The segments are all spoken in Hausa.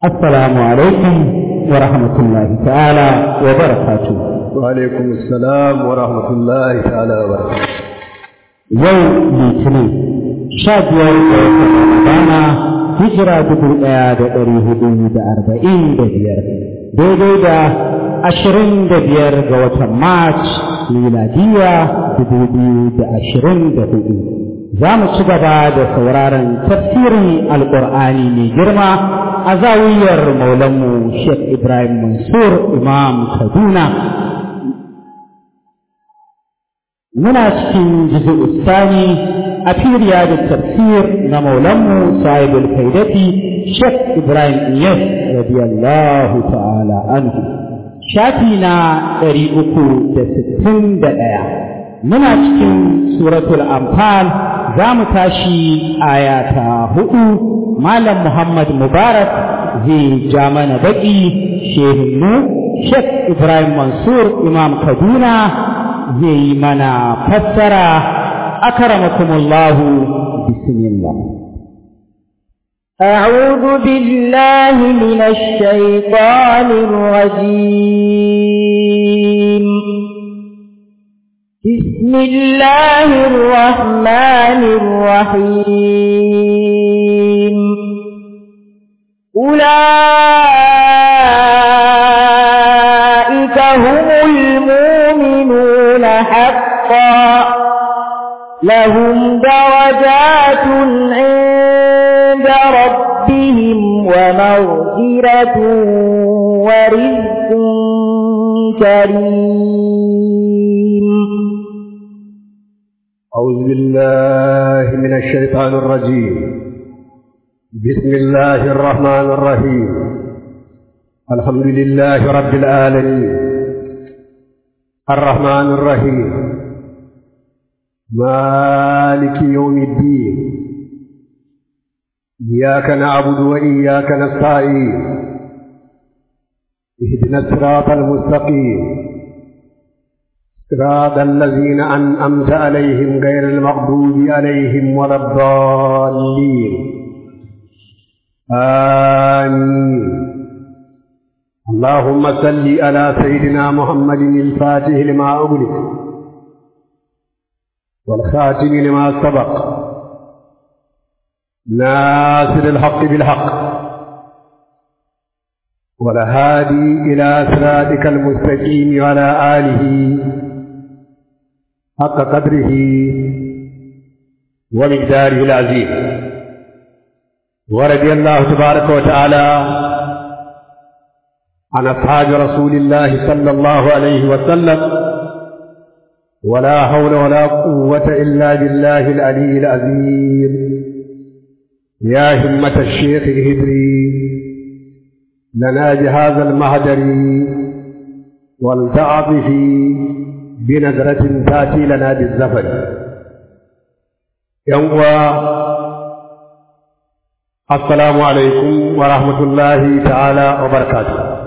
السلام عليكم ورحمة الله تعالى وبركاته وعليكم السلام ورحمة الله تعالى وبركاته يوم litinin sha biyar da rana hijira dubu ɗaya da ɗari hudu da arba'in da biyar daidai da ashirin da biyar ga watan march miladiya dubu biyu da ashirin da hudu za mu ci gaba da sauraron tafsirin alƙur'ani mai girma a zawiyar maulanmu sheikh ibrahim mansur imam kaduna muna cikin jizu sani a firiya da tafsir na maulanmu sahibul faidati sheikh ibrahim iyas radiyallahu ta'ala anhu shafi na ɗari uku da sittin da ɗaya muna cikin suratul anfal za mu tashi aya ta hudu malam muhammad mubarak zai ja mana baƙi shehinmu sheikh ibrahim mansur imam kaduna zai yi mana fassara akramakumullahu bismillah أعوذ بالله من الشيطان الرجيم بسم الله الرحمن الرحيم أولئك هم المؤمنون حقا لهم درجات عند ربهم ومغفرة ورزق كريم أعوذ بالله من الشيطان الرجيم بسم الله الرحمن الرحيم الحمد لله رب العالمين الرحمن الرحيم مالك يوم الدين إياك نعبد وإياك نستعين اهدنا الصراط المستقيم صراط الذين أنأمت عليهم غير المغضوب عليهم ولا الضالين آمين اللهم صل على سيدنا محمد الفاتح لما أغلق والخاتم لما سبق ناصر الحق بالحق والهادي إلى صراطك المستقيم وعلى آله حق قدره ومقداره العظيم ورضي الله تبارك وتعالى عن أصحاب رسول الله صلى الله عليه وسلم ولا حول ولا قوة إلا بالله العلي العظيم يا همة الشيخ اهدري لنا بهذا المهدر والتعطف بنظرة تأتي لنا بالزفر يوم السلام عليكم ورحمة الله تعالى وبركاته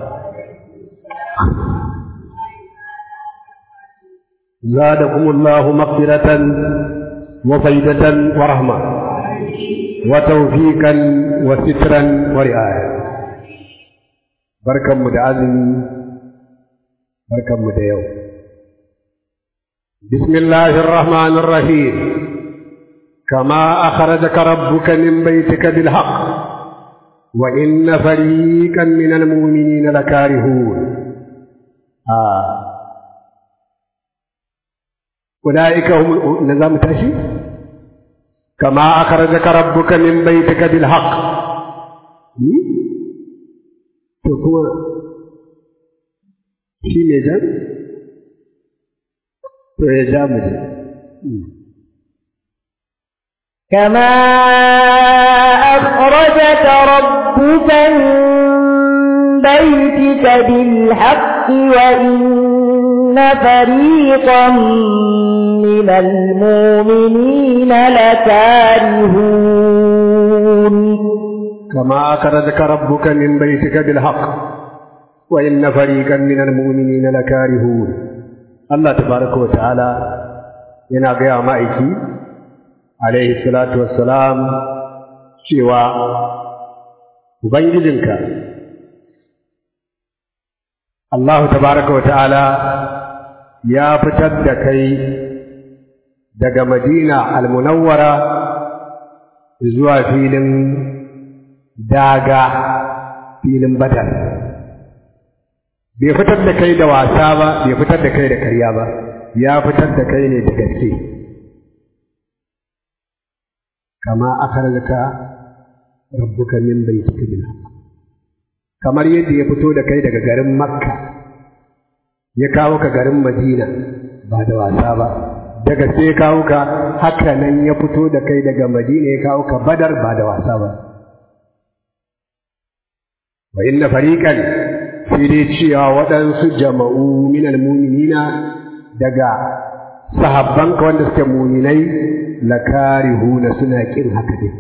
زادكم الله مغفرة وفيدة ورحمة وتوفيقا وسترا ورعاية بركة مدعزم بركة مدعو بسم الله الرحمن الرحيم كما أخرجك ربك من بيتك بالحق وإن فريقا من المؤمنين لكارهون آه أولئك هم نظام تاشي كما أخرجك ربك من بيتك بالحق تكون شي ميجان تو كما أخرجك ربك من بيتك بالحق وإن فريقا من المؤمنين لكارهون كما أخرجك ربك من بيتك بالحق وإن فريقا من المؤمنين لكارهون الله تبارك وتعالى ينادي مائكي عليه الصلاة والسلام cewa ubangijinka Allah tabaraka wa ta'ala ya fitar da kai daga Madina al-Munawwara zuwa filin daga filin Badar bai fitar da kai da wasa ba bai fitar da kai da karya ba ya fitar da kai ne da gaske kama akhrajaka rabbuka min baytika bil haqq kamar yadda ya fito da kai daga garin Makka ya kawo ka garin Madina ba da wasa ba daga sai ya kawo ka haka nan ya fito da kai daga Madina ya kawo ka Badar ba da wasa ba wa inna fariqan sai dai cewa waɗansu jama'u minal mu'minina daga sahabbanka wanda suke mu'minai lakarihuna suna kin haka dai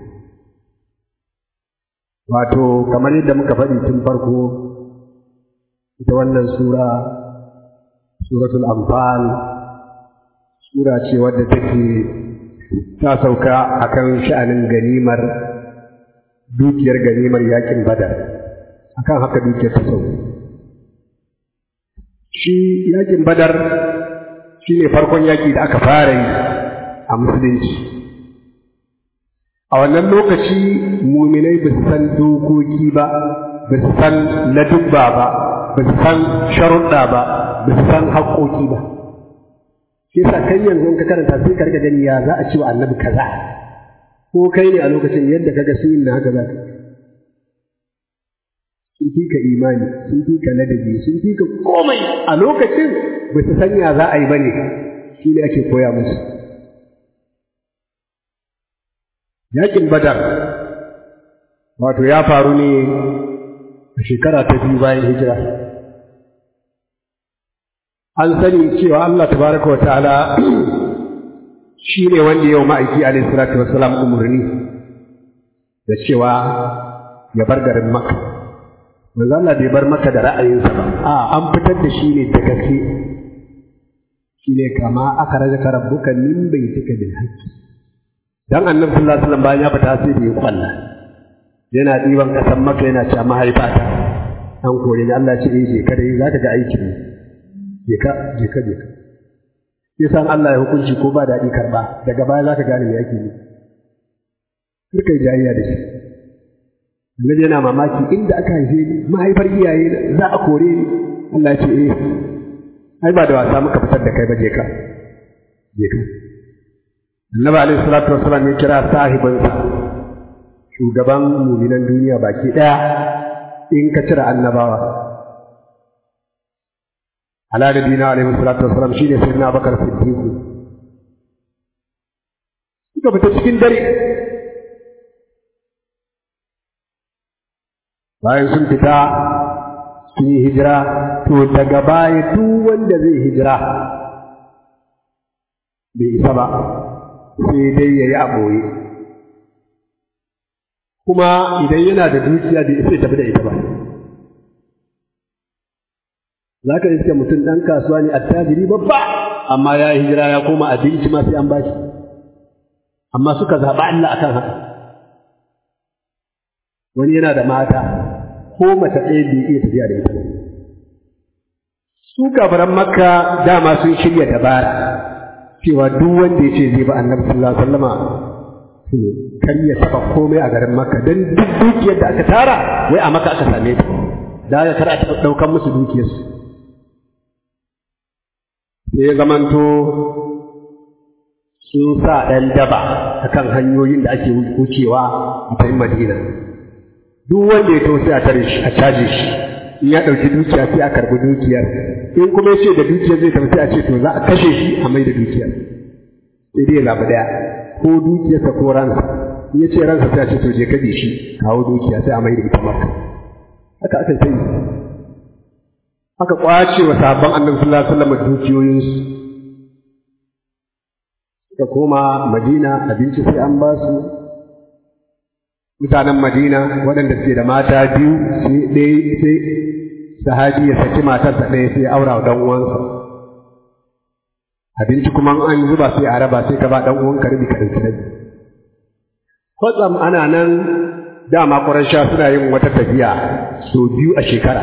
wato kamar yadda muka faɗi tun farko ita wannan sura suratul anfal sura ce wadda take ta sauka akan sha'anin ganimar dukiyar ganimar yakin badar akan haka dukiyar ta sauka shi yakin badar shi ne farkon yaki da aka fara yi a musulunci a wannan lokaci muminai ba su san dokoki ba ba su san ladubba ba ba su san sharuɗa ba ba su san haƙoƙi ba shi yasa kai yanzu ka karanta sai ka rika gani ya za a ce wa annabi kaza ko kai ne a lokacin yadda kaga sun yi na haka za ka sun fi ka imani sun fi ka ladabi sun fi ka komai a lokacin ba su san ya za a yi ba ne shi ne ake koya musu yakin badar wato ya faru ne a shekara ta biyu bayan hijira an sani cewa Allah tabaraka wa ta'ala shi ne wanda yau ma'aiki alaihi salatu wassalam umarni da cewa ya bar garin Makka manzo Allah bai bar Makka da ra'ayinsa ba a an fitar da shi ne da gaske shi ne kama aka rajaka rabbuka min baitika bil haqqi dan annabi sallallahu alaihi wasallam bayan ya fita sai da ya kwalla yana ɗiban kasan Makka yana cewa mahaifata an kore ni Allah ya ce eh je ka dai zaka ga aikin ne je ka je ka je ka sai san Allah ya hukunci ko ba daɗi karɓa daga baya za ka gane me yake ne kar kai jayayya da shi Annabi yana mamaki inda aka haife ni mahaifar iyaye za a kore ni Allah ya ce eh ai ba da wasa muka fitar da kai ba je ka je ka Annabi alaihi salatu wassalam ya kira sahibinsa shugaban muminan duniya baki ɗaya in ka cire annabawa ala da dina alaihi salatu wasalam shine sayyidina Abubakar Siddiq suka fita cikin dare bayan sun fita sun yi hijira to daga baya duk wanda zai hijira bai isa ba sai dai yayi a boye kuma idan yana da dukiya bai isa ya tafi da ita ba za ka iske mutum ɗan kasuwa ne attajiri babba amma ya yi hijira ya koma abinci ma sai an bashi amma suka zaɓa Allah akan haka wani yana da mata ko mace ɗaya bai iya tafiya da ita su kafaran makka dama sun shirya dabara cewa duk wanda ya ce zai ba annabi sallallahu alaihi wasallama kar ya taɓa komai a garin makka don duk dukiyar da aka tara wai a maka aka same ta da aka kar a taɓa ɗaukan musu dukiyarsu sai ya zamanto sun sa ɗan daba a kan hanyoyin da ake wucewa a tayin madina duk wanda ya sai a tare shi a caje shi in ya ɗauki dukiya sai a karɓi dukiyar in kuma ya ce da dukiyar zai tafi sai a ce to za a kashe shi a mai da dukiyar sai dai labu ɗaya ko dukiyarsa ko ransa in ya ce ransa sai a ce to je kaɗe shi kawo dukiya sai a mai da ita maka haka aka sai aka kwace wa sabon annabi sallallahu alaihi wasallam dukiyoyinsu suka koma Madina abinci sai an ba su mutanen Madina waɗanda suke da mata biyu sai ɗaya sai sahabi ya saki matarsa ɗaya sai aura wa ɗan uwansa abinci kuma an zuba sai a raba sai ka ba ɗan uwanka rabi ka ɗauki rabi kwatsam ana nan dama Qurayshawa suna yin wata tafiya sau biyu a shekara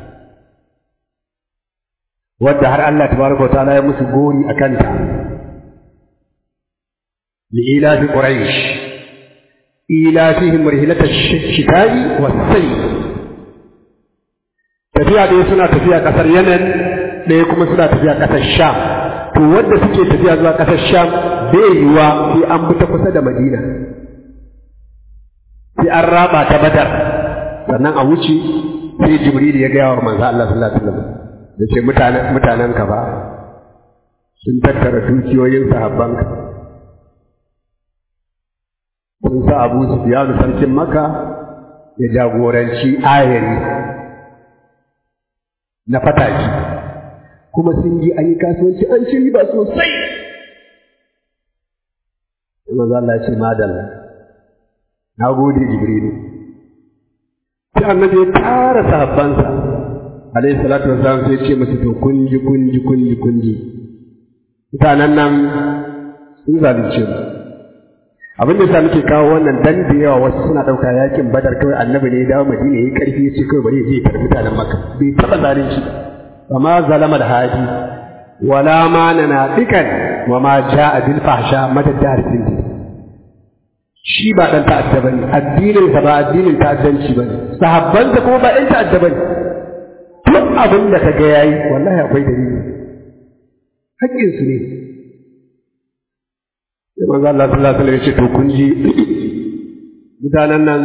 wadda har Allah tabaraka wa ta'ala ya musu gori a kanta li'ilafi quraish ilafihim rihlata shita'i was-sayf tafiya ɗaya suna tafiya ƙasar Yemen ɗaya kuma suna tafiya ƙasar Sham to wanda suke tafiya zuwa ƙasar Sham bai yiwa sai an bi ta kusa da Madina sai an raba ta Badar sannan a wuce sai Jibril ya gaya wa manzo Allah sallallahu alaihi wasallam da ce mutanen mutanen ka ba sun tattara dukiyoyin sahabbanka sun sa Abu Sufyan sarkin Makka ya jagoranci ayari na fataki kuma sun ji an yi kasuwanci an ci riba sosai manzo Allah ya ce madalla na gode Jibrilu sai annabi ya tara sahabbansa alayhi salatu wassalam sai ce musu to kun ji kun ji kun ji kun ji mutanen nan sun zalunce mu abin da yasa muke kawo wannan dan da yawa wasu suna dauka yakin badar kawai annabi ne ya dawo madina yayi karfi ya ce kawai bari ya je ya mutanen makka bai taba zalunci wa ma zalama da haji wala ma nanafikan wa ma jaa bil fahsha madadar sindi shi ba dan ta'adda bane addinin sa ba addinin ta'addanci bane sahabbansa kuma ba ɗan ta'adda bane duk abin da kaga yayi wallahi akwai dalili haƙƙin su ne sai manzo Allah sallallahu alaihi wasallam ya ce to kun ji mutanen nan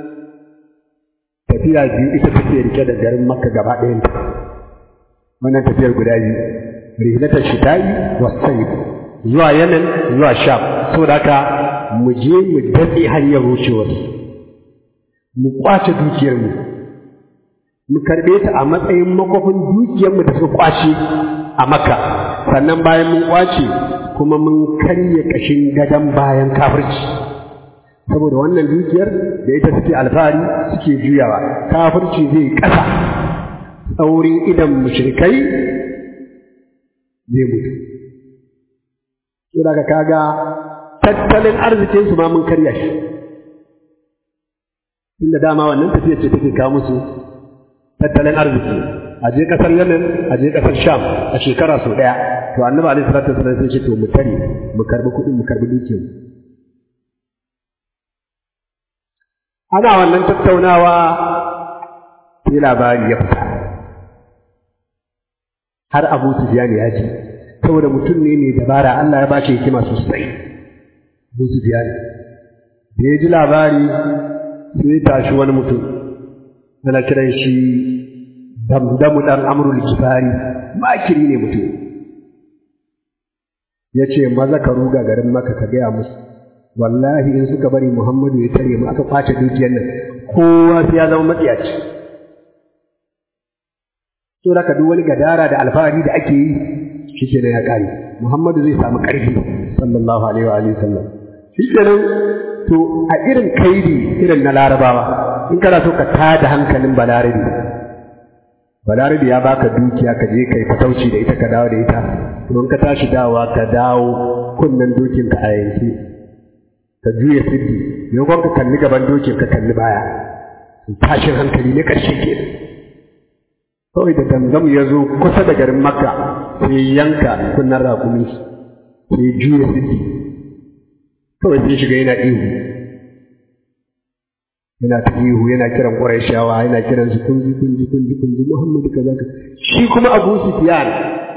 tafiya biyu ita take rike da garin Makka gaba ɗayan ta wannan tafiyar guda biyu rihlatar shita'i was sayf zuwa Yemen zuwa Sham saboda haka mu je mu datse hanyar wucewar mu kwace dukiyar mu mu karbe ta a matsayin makofin dukiyar mu da suka kwace a Makka sannan bayan mun kwace kuma mun karye kashin gadon bayan kafirci saboda wannan dukiyar da ita suke alfahari suke juyawa kafirci zai ƙasa tsaurin idan mushrikai zai mutu sai daga kaga tattalin arzikin su ma mun karya shi inda dama wannan tafiya ce take kawo musu tattalin arziki a je kasar Yemen a je kasar Sham a shekara sau daya to annabi alaihi salatu wasallam sai ce to mu tare mu karbi kuɗin mu karbi dukiyar ana wannan tattaunawa sai labari ya fita har Abu Sufyan ya ji saboda mutum ne mai dabara Allah ya bashi hikima sosai Abu Sufyan da ya ji labari sai ya tashi wani mutum ana kiran shi damdamu dan amrul kifari makiri ne mutum ya ce maza ka ruga garin maka ka gaya musu wallahi in suka bari muhammadu ya tare mu aka kwace dukiyar nan kowa sai ya zama matsiyaci to da duk wani gadara da alfahari da ake yi shi ya kare muhammadu zai samu ƙarfi sallallahu alaihi wa alihi sallam shi kenan to a irin kaidi irin na larabawa in kana so ka tada hankalin balarabi balarabi ya baka dukiya ka je kai fatauci da ita ka dawo da ita to in ka tashi dawowa ka dawo kunnen dokin ka a yanke ka juya siddi maimakon ka kalli gaban dokin ka kalli baya tashin hankali ne ƙarshe ke kawai da gangamu ya zo kusa da garin makka sai yanka kunnen rakumi sai juya siddi kawai sai shiga yana ihu yana ta ihu yana kiran Qurayshawa yana kiran su kunji kunji kunji kunji Muhammadu kaza ka shi kuma Abu Sufyan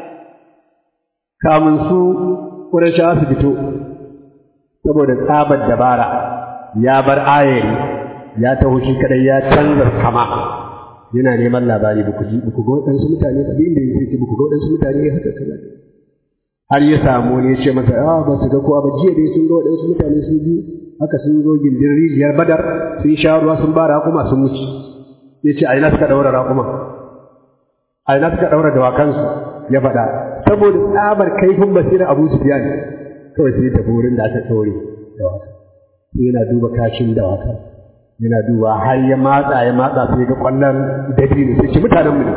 kamun su Qurayshawa su fito saboda tsabar dabara ya bar ayari ya taho shi kadai ya canza kama yana neman labari ba ku ji ba ku ga waɗansu mutane ba inda yake ce ba ku ga waɗansu mutane haka kaza har ya samu ne ya ce masa a ba su ga ko ba jiya dai sun ga waɗansu mutane su biyu haka sun zo gindin rijiyar badar sun sha ruwa sun ba raƙuma sun mutu ya ce a ina suka ɗaura raƙuma a ina suka ɗaura dawakansu ya faɗa saboda tsabar kaifin basirar abu sufiyan kawai sai tafi wurin da aka ɗaure dawakan sai yana duba kashin dawakan yana duba har ya matsa ya matsa sai ga ƙwallon dabino sai ce mutanen mu ne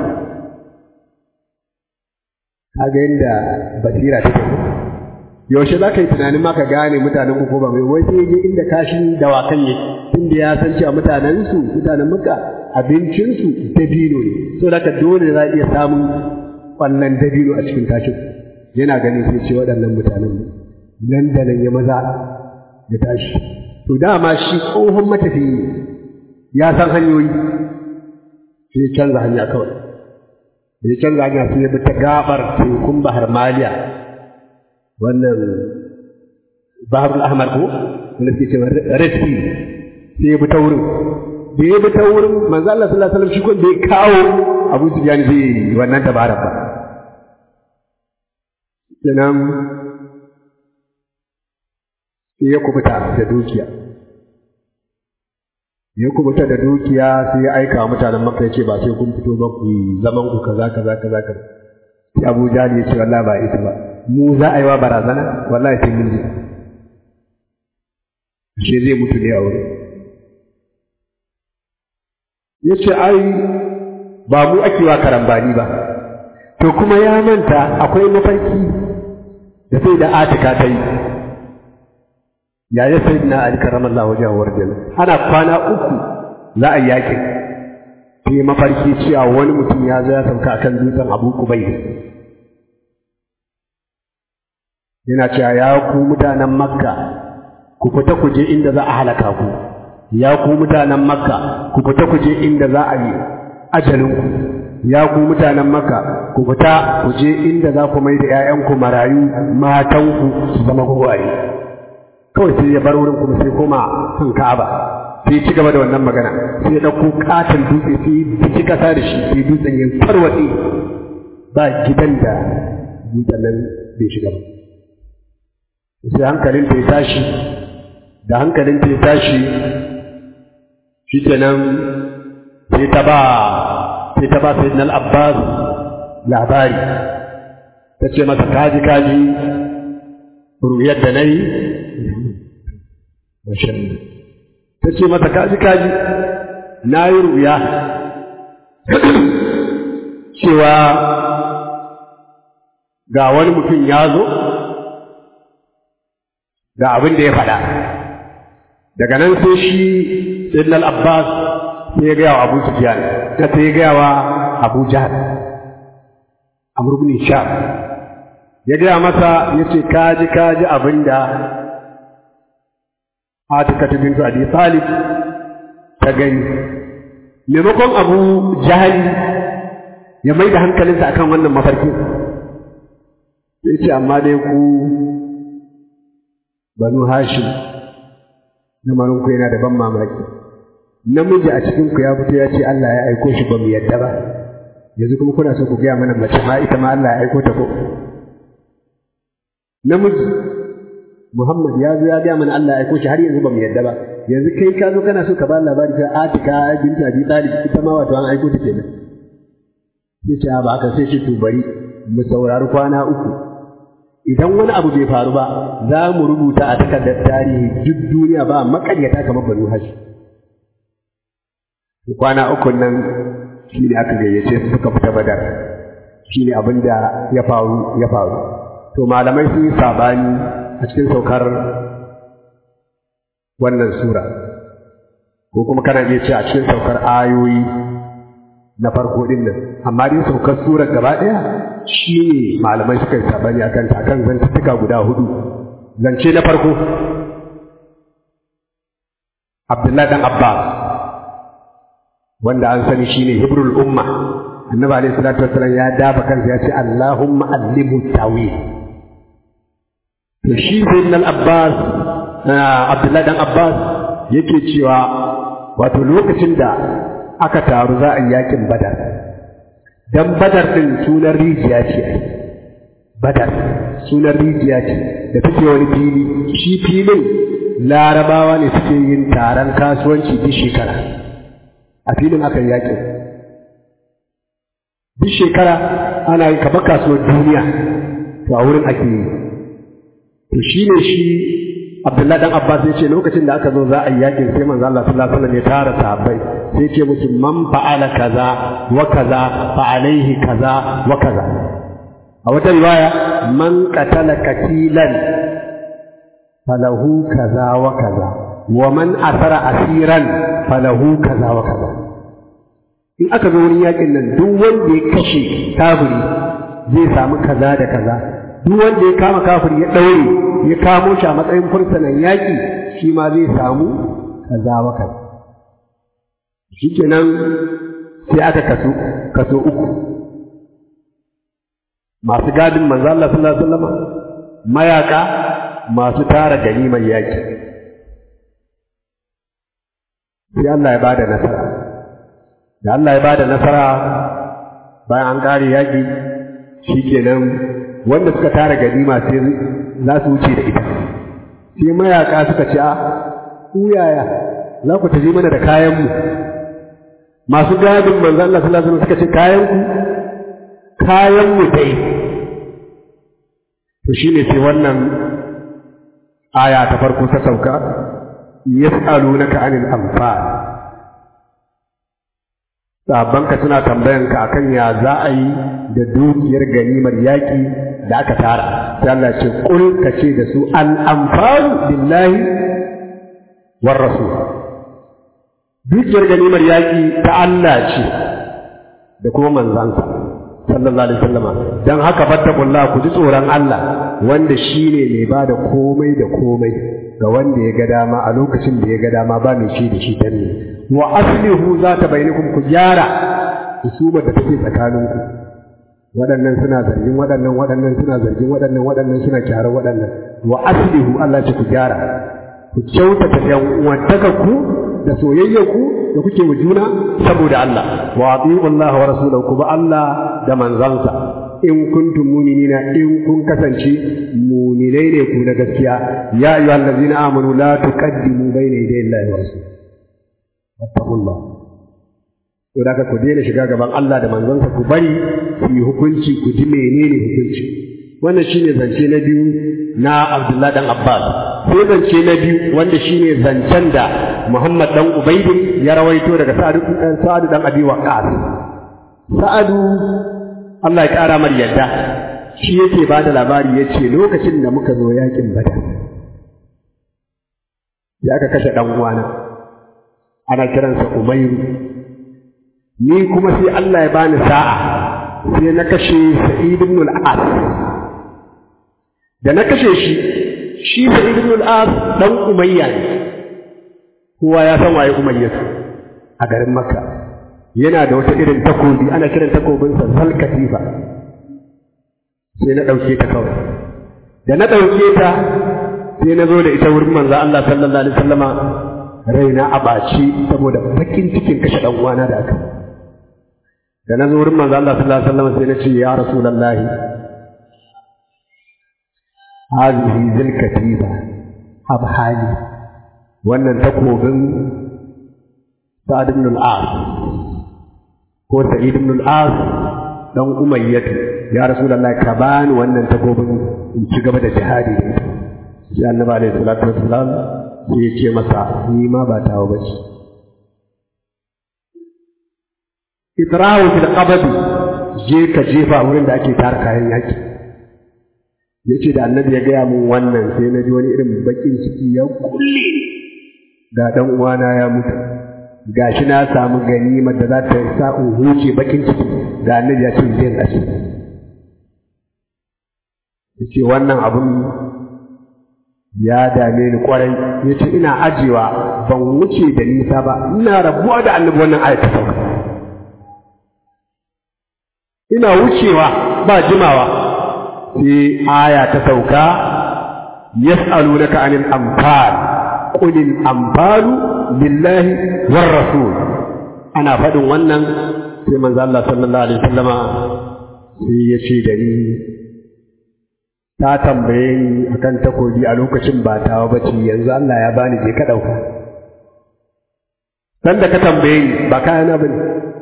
kaga yadda basira take yaushe za ka yi tunanin ma ka gane mutanen ku ko ba mai wai sai je inda kashin dawakan yake tunda ya san cewa mutanen su mutanen Makka abincin su dabino ne so da dole za a iya samun kwallon dabino a cikin tashin yana ganin sai ce waɗannan mutanen nan da nan ya maza ya tashi to dama shi tsohon matafiyi ya san hanyoyi sai ya canza hanya kawai da ya canza hanya sai ya bi ta gabar tekun bahar maliya wannan baharul ahmar ko wanda suke cewa red sea sai ya bi ta wurin da ya bi ta wurin manzo Allah sallallahu alaihi wasallam shi kun da ya kawo Abu Sufyan zai wannan dabarar ba sannan sai ya kubuta da dukiya ya kubuta da dukiya sai ya aika wa mutanen makka ce ba sai kun fito ba ku zaman ku kaza kaza kaza kaza sai Abu Jahl ya ce wallahi ba ita ba mu za a yi wa barazana wallahi sai mun ji shi zai mutu ne a wurin ya ce ai ba mu ake wa karambani ba to kuma ya manta akwai mafarki da sai da atika ta yi yaya sai na ali karamallahu wajen warjan ana kwana uku za a yakin sai mafarki cewa wani mutum ya zo ya sauka akan dutsen abu kubai yana cewa ya ku mutanen makka ku fita ku je inda za a halaka ku ya ku mutanen makka ku fita ku je inda za a yi ajalinku ya ku mutanen makka ku fita ku je inda za ku mai da ‘ya'yanku marayu matanku su zama gwagware kawai sai ya bar wurin kuma sai koma kan ka'aba sai ci gaba da wannan magana sai ya ɗauko katon dutse sai biki ƙasa da shi sai dutsen ya tarwatse ba gidan da dutsen nan bai shiga ba sai hankalin ta ya tashi da hankalin ta ya tashi shi kenan sai ta ba sai ta ba sayyidina al-abbas labari ta ce masa kaji kaji ruwayar da nayi ta ce masa kaji kaji na yi ruya cewa ga wani mutum ya zo ga abin da ya faɗa daga nan sai shi sayyidina al-abbas sai ya gaya wa abu sufyan ta sai ya gaya wa abu jahal amr ibn hisham ya gaya masa ya ce kaji kaji abin da Atika ta bintu Abi Talib ta gani maimakon Abu Jahali ya mai da hankalinsa akan wannan mafarki sai ce amma dai ku Banu Hashim ku yana da ban mamaki namiji a cikin ku ya fito ya ce Allah ya aiko shi ba mu yadda ba yanzu kuma kuna so ku gaya mana mace ma ita ma Allah ya aiko ta ko namiji Muhammad ya zo ya gaya mana Allah ya aiko shi har yanzu ba mu yadda ba yanzu kai ka zo kana so ka ba labari ta Atika binti Abi Talib ita ma wato an aiko ta kenan sai ce ba haka sai ce to bari mu saurari kwana uku idan wani abu bai faru ba za mu rubuta a takardar tarihi duk duniya ba makaryata kamar Banu Hashim kwana uku nan shi ne aka gayyace su suka fita badar shi ne abin da ya faru ya faru to malamai sun yi sabani a cikin saukar wannan sura ko kuma kana iya ce a cikin saukar ayoyi na farko din nan amma dai saukar surar gaba ɗaya shi ne malamai suka yi sabani a kanta akan zantuttuka guda hudu zance na farko Abdullahi dan Abbas wanda an sani shine hibrul umma annabi alayhi salatu wassalam ya dafa kansa ya ce allahumma allimhu tawil to shi sayyidina abbas abdullahi dan abbas yake cewa wato lokacin da aka taru za a yi yakin badar dan badar din sunan rijiya ce badar sunan rijiya ce da take wani fili shi filin larabawa ne suke yin taron kasuwanci duk shekara a filin aka yi yakin duk shekara ana yin kaba kasuwar duniya to a wurin ake yi to shi ne shi Abdullahi dan Abbas ya ce lokacin da aka zo za a yi yakin sai manzo Allah sallallahu alaihi wasallam ya tara sahabbai sai ce musu man fa'ala kaza wa kaza fa alaihi kaza wa kaza a wata riwaya man qatala katilan falahu kaza wa kaza wa man asara asiran falahu kaza wa kaza in aka zo wurin yakin nan duk wanda ya kashe kafiri zai samu kaza da kaza duk wanda ya kama kafiri ya ɗaure ya kamo shi a matsayin fursunan yaƙi shi ma zai samu kaza wa kaza shikenan sai aka kaso kaso uku masu gadin manzo Allah sallallahu alaihi wasallam mayaka masu tara ganimar yaƙi sai Allah ya bada nasara da Allah ya bada nasara bayan an ƙare yaƙi shikenan wanda suka tara ganima sai za su wuce da ita sai mayaka suka ce a ku yaya za ku tafi mana da kayan mu masu gadin manzo Allah sallallahu alaihi wasallam suka ce kayan ku kayan mu dai to shine sai wannan aya ta farko ta sauka yas'alunaka anil anfal sabanka suna tambayanka akan ya za a yi da dukiyar ganimar yaƙi da aka tara sai Allah ce kul ka ce da su al anfal billahi war rasul dukiyar ganimar yaƙi ta Allah ce da kuma manzansa sallallahu alaihi wasallama dan haka fattakullah ku ji tsoron Allah wanda shine mai bada komai da komai ga wanda ya ga dama a lokacin da ya ga dama ba mai shi da shi dan ne wa aslihu zata bainakum ku gyara husubar da take tsakaninku waɗannan suna zargin waɗannan waɗannan suna zargin waɗannan waɗannan suna kyara waɗannan wa aslihu Allah ce ku gyara ku kyautata yan uwantakarku da soyayyarku da kuke wa juna saboda Allah wa ati'u Allah wa rasulahu ku ba Allah da manzansa in kuntum mu'minina in kun kasance mu'minai ne ku na gaskiya ya ayyuhal ladzina amanu la tuqaddimu bayna yaday Allah wa rasulihi wattaqullah to da ku daina shiga gaban Allah da manzansa ku bari su yi hukunci ku ji menene hukunci wannan shine zance na biyu na Abdullah dan Abbas sai zance na biyu wanda shine zancen da Muhammad dan Ubaidin ya rawaito daga Sa'ad dan Sa'ad dan Abi Waqqas Sa'adu Allah ya kara mar yadda shi yake ba da labari yace lokacin da muka zo yakin Badar ya aka kashe dan uwana ana kiransa Umayru ni kuma sai Allah ya bani sa'a sai na kashe Sa'id ibn al-As da na kashe shi shi Sa'id ibn al-As dan Umayya ne kowa ya san waye Umayya a garin Makka yana da wata irin takobi ana kiran takobin sa Zalkatifa sai na dauke ta kawai da na dauke ta sai na zo da ita wurin manzo Allah sallallahu alaihi wasallama raina a ɓaci saboda bakin cikin kashe ɗan uwana da aka da na zo wurin manzo Allah sallallahu alaihi wasallam sai na ce ya rasulullahi hadhihi zilkatiba abhali wannan takobin Sa'ad ibn al-As ko Sa'id ibn al-As dan Umayyatu ya rasulullahi ka bani wannan takobin in ci gaba da jihadi da ita sai annabi alaihi salatu wassalam sai ya ce masa ni ma ba tawo ba ce itrahu fil qabdi je ka jefa wurin da ake tara kayan yaki yace da annabi ya gaya mun wannan sai na ji wani irin bakin ciki ya kulle ga dan uwana ya mutu gashi na samu ganimar da za ta sa in huce bakin ciki ga annabi ya ce zai kashe yace wannan abun ya dame ni kwarai ya ce ina ajewa ban wuce da nisa ba ina rabuwa da annabi wannan ayat ta sauka ina wucewa ba jimawa sai aya ta sauka yas'alunaka anil anfal qul al anfalu lillahi war rasul ana faɗin wannan sai manzo Allah sallallahu alaihi wasallama sai ya ce da ni ta tambaye ni akan takobi a lokacin ba tawa bace yanzu Allah ya bani je ka dauka dan da ka tambaye ni ba kayan bane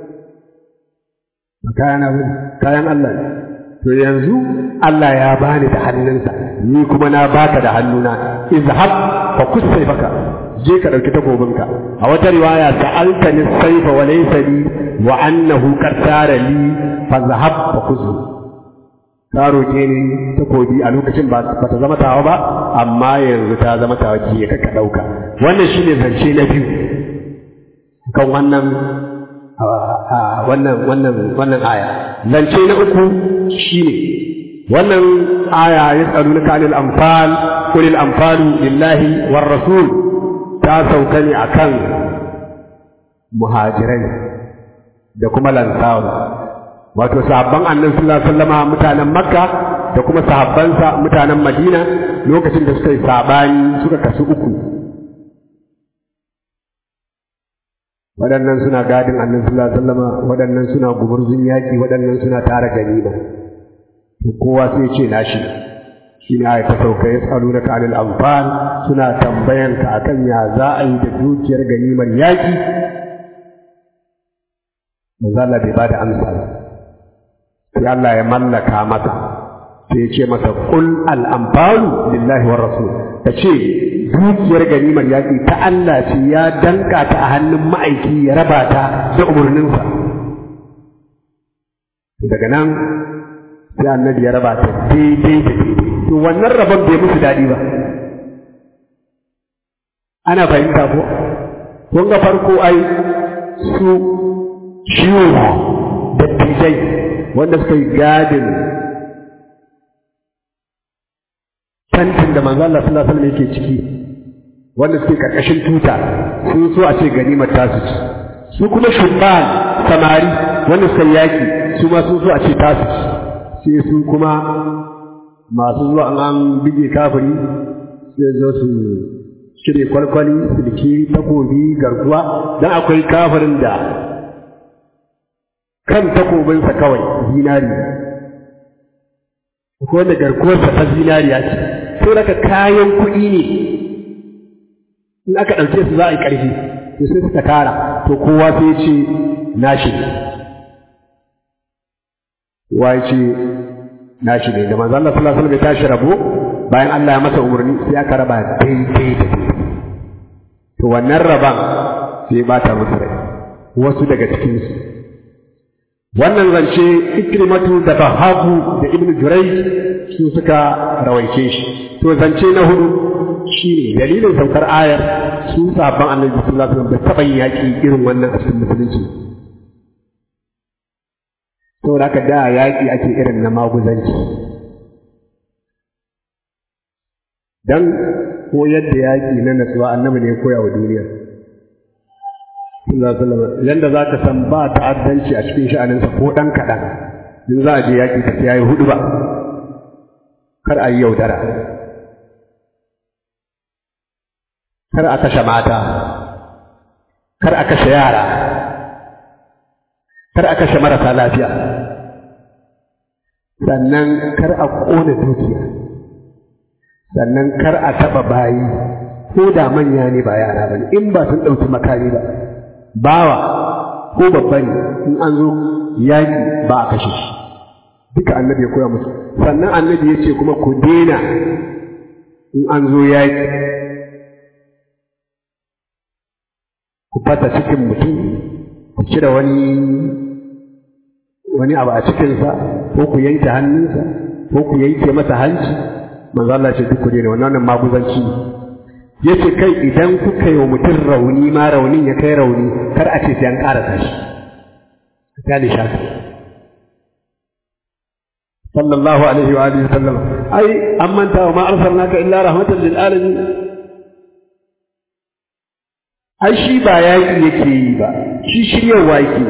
ba kayan bane kayan Allah ne to yanzu Allah ya bani da hannunsa ni kuma na baka da hannuna izhab fa kusai baka je ka dauki takobinka a wata riwaya sa'altani sayfa wa laysa li wa annahu qad tara li fa zahab fa kuzu ka roke ni takobi a lokacin ba ta zama tawa ba amma yanzu ta zama tawa ki ka ka dauka wannan shine zance na biyu kan wannan wannan wannan wannan aya zance na uku shine wannan aya yas'alunaka anil anfal qul al anfalu lillahi war rasul ta sauka ne akan muhajirai da kuma lansawa wato sahabban annabi sallallahu alaihi wasallama mutanen makka da kuma sahabbansa mutanen madina lokacin da suka yi sabani suka kasu uku waɗannan suna gadin annabi sallallahu alaihi wasallama waɗannan suna gumurzun yaƙi waɗannan suna tara ganima to kowa sai ce nashi shine ayat ta sauka yasalunaka anil anfal suna tambayan ka akan ya za a yi da dukiyar ganimar yaƙi manzo Allah bai bada amsa ba sai Allah ya mallaka masa sai ya ce masa qul al anfalu lillahi war rasul ta ce dukiyar ganimar yaƙi ta Allah ce ya danka ta a hannun ma'aiki ya raba ta da umarninsa daga nan sai annabi ya raba ta daidai da daidai to wannan rabon bai musu daɗi ba ana fahimta ko kun ga farko ai su ciwo dattijai wanda suka yi gadin tantin da manzo Allah sallallahu alaihi wasallam yake ciki wanda suke karkashin tuta sun so a ce ganimar tasu ci su kuma shubban samari wanda suka yaki su ma sun so a ce tasu ci sai su kuma masu zuwa an an bige kafiri sai zo su cire kwalkwali silki takobi garkuwa dan akwai kafirin da kan takobinsa kawai zinari ko wanda garkuwarsa ta zinariya ce sai daga kayan kuɗi ne in aka ɗauke su za a yi ƙarfi to sai suka tara to kowa sai ya ce nashi ne kowa ya ce nashi ne da manzo Allah sallallahu alaihi wasallam ya tashi rabo bayan Allah ya masa umarni sai aka raba daidai da daidai to wannan raban sai ba ta musu rai wasu daga cikin su wannan zance ikrimatu da bahabu da ibnu jurayj su suka rawaice shi to zance na hudu shine dalilin saukar ayar su sabon annabi sallallahu alaihi wasallam da taɓa yaki irin wannan a cikin musulunci saboda haka da yaƙi ake irin na maguzanci dan koyar da yaƙi na natsuwa annabi ne ya koya wa duniya sallallahu alaihi wasallam yanda za ka san ba ta'addanci a cikin sha'aninsa ko ɗan kaɗan in za a je yaƙi ka sai yayi hudu ba kar a yi yaudara kar a kashe mata kar a kashe yara kar a kashe marasa lafiya sannan kar a ƙona dukiya sannan kar a taɓa bayi ko da manya ne ba yara ba ne in ba sun ɗauki makami ba bawa ko babba ne in an zo yaƙi ba a kashe shi duka annabi ya koya musu sannan annabi ya ce kuma ku daina in an zo yaƙi ku fata cikin mutum ku cire wani wani abu a cikinsa ko ku yanke hannunsa ko ku yanke masa hanci manzo Allah ce duk ku daina wannan wannan maguzanci ne yace kai idan kuka yi wa mutum rauni ma raunin ya kai rauni kar a ce sai an ƙarasa shi ta ne shafi sallallahu alaihi wa alihi sallam ai an manta wa ma arsalnaka illa rahmatan lil alamin ai shi ba yaƙi yake yi ba shi shiryarwa yake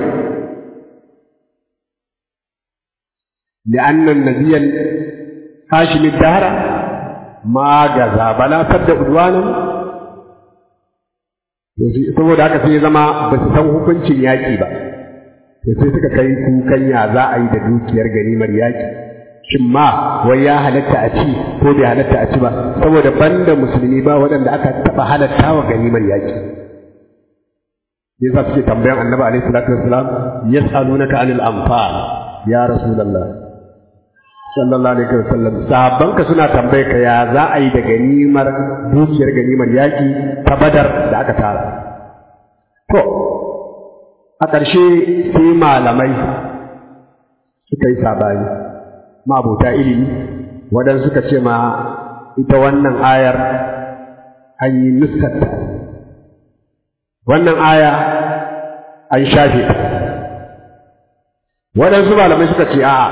لأن النبي هاشم الدهر ما غزا بلا سد عدوانا saboda haka sai zama ba su san hukuncin yaƙi ba to sai suka kai kukan ya za a yi da dukiyar ganimar yaƙi shin ma wai ya halatta a ci ko bai halatta a ci ba saboda banda musulmi ba waɗanda aka taɓa halatta wa ganimar yaƙi yasa suke tambayan annabi alaihi salatu wassalam yas'alunaka anil anfal ya rasulullah sallallahu alaihi wasallam sahabbanka suna tambaye ka ya za a yi da ganimar dukiyar ganimar yaƙi ta badar da aka tara to a ƙarshe sai malamai suka yi sabani mabota ilimi waɗansu suka ce ma ita wannan ayar an yi nuskarta wannan aya an shafe ta waɗansu malamai suka ce a'a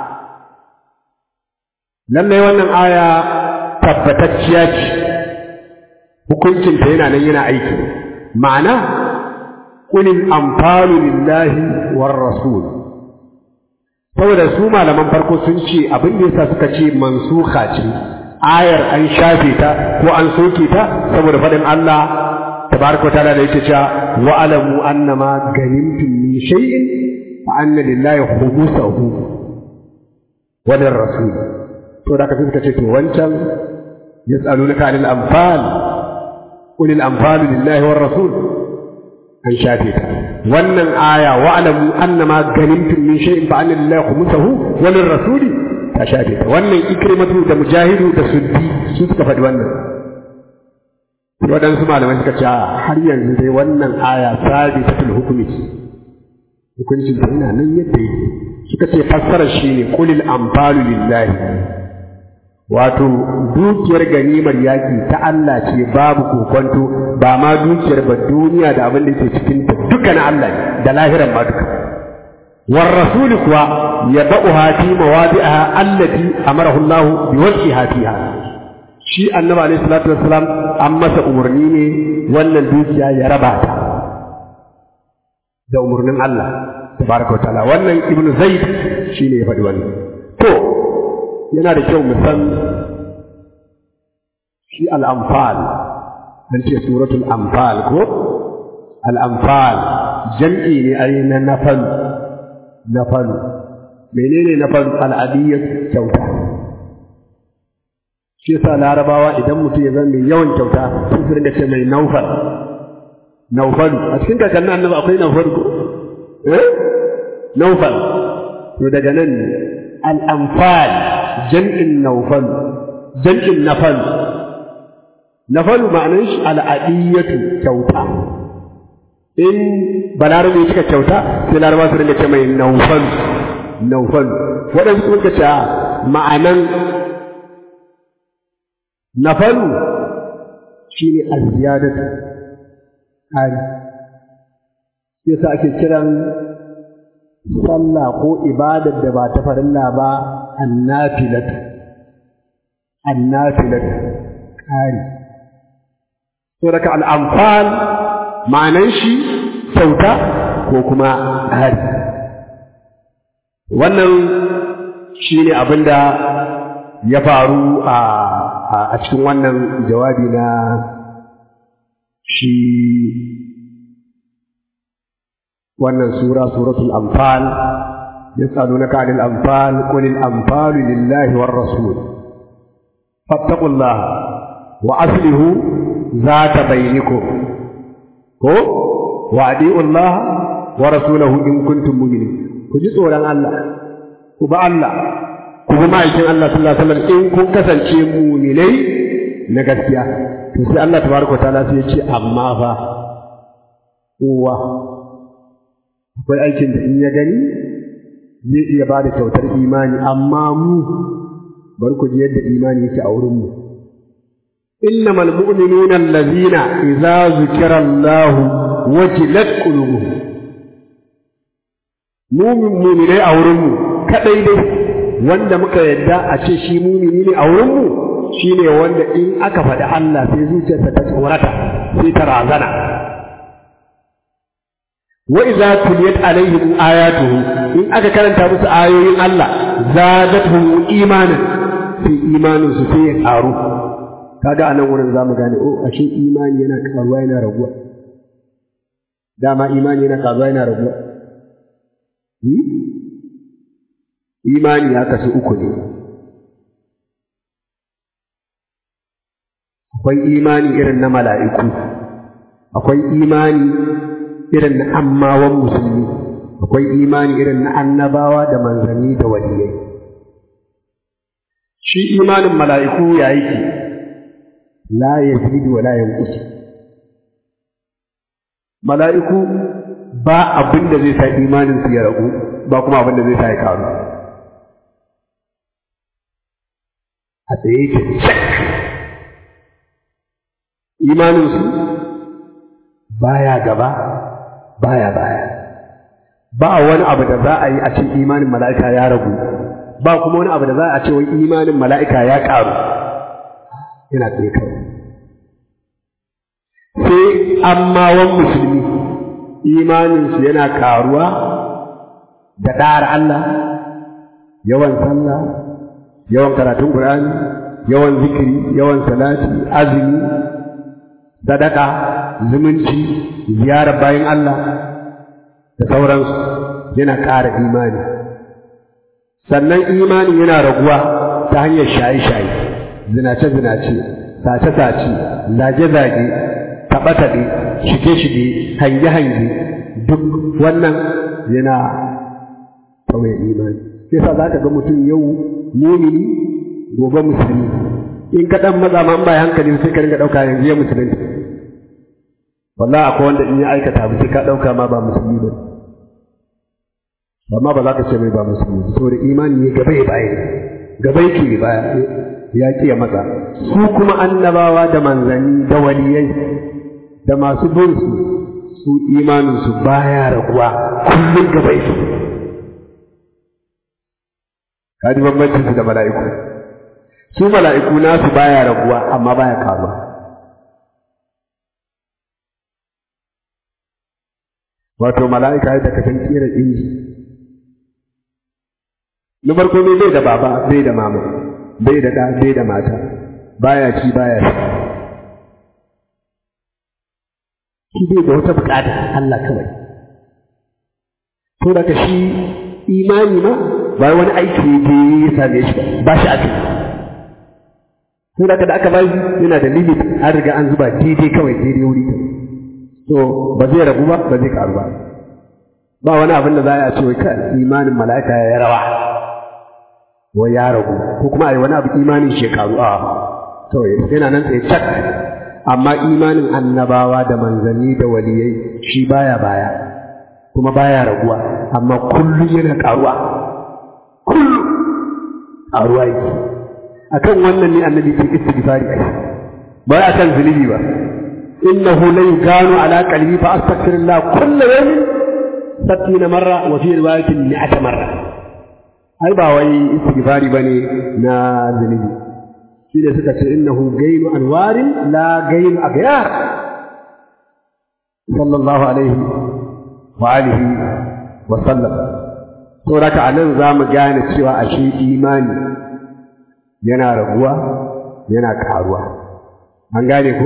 lallai wannan aya tabbatacciya ce hukuncinta yana nan yana aiki ma'ana kulil amfalu lillahi war rasul saboda su malaman farko sun ce abin da yasa suka ce mansuha ce ayar an shafe ta ko an soke ta saboda faɗin Allah tabaraka ta'ala da yake cewa wa alamu annama ganimtum min shay'in fa anna lillahi khumusahu wa lirrasul to da kafin suka ce to wancan yas'alunaka anil anfal qul al anfalu lillahi war rasul an shafe ta wannan aya wa alamu annama ganimtum min shay'in fa anna lillahi khumusahu wa lirrasuli ta shafe ta wannan ikrimatu da mujahidu da suddi su suka faɗi wannan waɗansu malamai suka ce har yanzu dai wannan aya sabitatul hukumi hukuncin ta yana nan yadda yake suka ce fassarar shi ne qulil anfalu lillahi wato dukiyar ganimar yaƙi ta Allah ce babu kokonto ba ma dukiyar ba duniya da abin da ke cikin ta duka na Allah ne da lahiran ma duka war rasuli kuwa yad'uha fi mawadi'aha allati amarahu Allah bi wajhiha fiha shi annabi alaihi salatu wassalam an masa umarni ne wannan dukiya ya raba ta da umarnin Allah tabaraka wa ta'ala wannan ibnu zaid shine ya faɗi wannan to yana da kyau mu san shi al'amfal an ce suratul amfal ko al'amfal jam'i ne ai na nafalu nafalu menene nafalu al'adiyyar kyauta shi yasa larabawa idan mutum ya zama mai yawan kyauta sun su rinda ce mai naufal naufalu a cikin kakannin annabi akwai naufalu ko eh naufal to daga nan ne al'amfal jam'in naufal jam'in nafal nafalu ma'anar shi al'adiyyatu kyauta in balarabe ya cika kyauta sai laraba su rinka ce mai naufal naufal waɗansu suka ce ma'anan nafalu shi ne alziyadatu ƙari yasa ake kiran sallah ko ibadar da ba ta farilla ba annafilatu annafilatu ƙari so daga al'amfal ma'anan shi kyauta ko kuma ƙari wannan shi ne abin da ya faru a cikin wannan jawabi na shi wannan sura suratul anfal yas'alunaka 'anil anfal qul al anfalu lillahi war rasul fattaqullaha wa aslihu zata bainakum ko wa adi'u Allah wa rasulahu in kuntum mu'minin ku ji tsoron Allah ku ba Allah ku bi ma'aikin Allah sallallahu alaihi wasallam in kun kasance mu'minai na gaskiya to sai Allah tabaraka ta'ala sai ya ce amma fa kowa akwai aikin da in ya gani zai iya ba da kyautar imani amma mu bari ku ji yadda imani yake a wurin mu innamal mu'minuna allazina idza zukira Allah wajilat qulubuhum mumin muminai a wurin mu kadai dai wanda muka yadda a ce shi mumini ne a wurin mu shine wanda in aka faɗi Allah sai zuciyarsa ta tsorata sai ta razana wa idza tuliyat alaihim ayatuhu in aka karanta musu ayoyin Allah zadatuhum imanan sai imanin su sai ya karu kaga anan wurin zamu gane oh ashe imani yana karuwa yana raguwa dama imani yana karuwa yana raguwa imani ya kasu uku ne akwai imani irin na mala'iku akwai imani irin na ammawan musulmi akwai imani irin na annabawa da manzanni da waliyai shi imanin mala'iku ya yake la yazidu wa la yanqus mala'iku ba abin da zai sa imanin su ya ragu ba kuma abin da zai sa ya karu a tsaye yake cak imaninsu baya gaba baya baya ba wani abu da za a yi a ce imanin mala'ika ya ragu ba kuma wani abu da za a ce wai imanin mala'ika ya ƙaru yana tsaye kawai sai amma wan musulmi imaninsu yana ƙaruwa da ɗa'ar Allah yawan sallah yawan karatun Qur'ani yawan zikiri yawan salati azumi sadaka zumunci ziyarar bayan Allah da sauransu yana ƙara imani sannan imani yana raguwa ta hanyar shaye-shaye zinace-zinace sace-sace zage-zage taɓe-taɓe shige-shige hange-hange duk wannan yana kawai imani sai sa za ka ga mutum yau mumini gobe musulmi in ka ɗan maza ma ba hankali sai ka ringa ɗauka yanzu ya musulunta wallahi akwai wanda in ya aikata ba sai ka ɗauka ma ba musulmi ba amma ba za ka ce mai ba musulmi saboda imani ne gaba ya baya gaba yake baya ya ki ya matsa su kuma annabawa da manzanni da waliyai da masu bin su su imanin su baya raguwa kullum gaba yake kaji bambancin su da mala'iku su mala'iku nasu baya raguwa amma baya karuwa wato mala'ika yadda ka san kera inji na farko ne bai da baba bai da mama bai da ɗa bai da mata baya ci baya sha shi bai da wata bukata Allah kawai to daga shi imani ma ba wani aiki ne ya same shi ba shi ake to daga da aka ba shi yana da limit an riga an zuba daidai kawai daidai wuri to ba zai ragu ba ba zai karu ba ba wani abin da za a ce wai ka imanin mala'ika ya rawa wa ya ragu ko kuma a yi wani abu imanin shekaru a kawai yana nan tsaye cak amma imanin annabawa da manzanni da waliyai shi baya baya kuma baya raguwa amma kullum yana karuwa kullum karuwa yake akan wannan ne annabi ke istighfari ai ba ya kan zunubi ba innahu la yuganu ala qalbi fa astaghfirullah kullu yawmin 60 marra wa fi riwayatin 100 marra ai ba wai istighfari bane na zunubi shi ne suka ce innahu gairu anwarin la gairu aghyar sallallahu alaihi wa alihi wa sallam to raka anan zamu gane cewa ashe imani yana raguwa yana karuwa an gane ko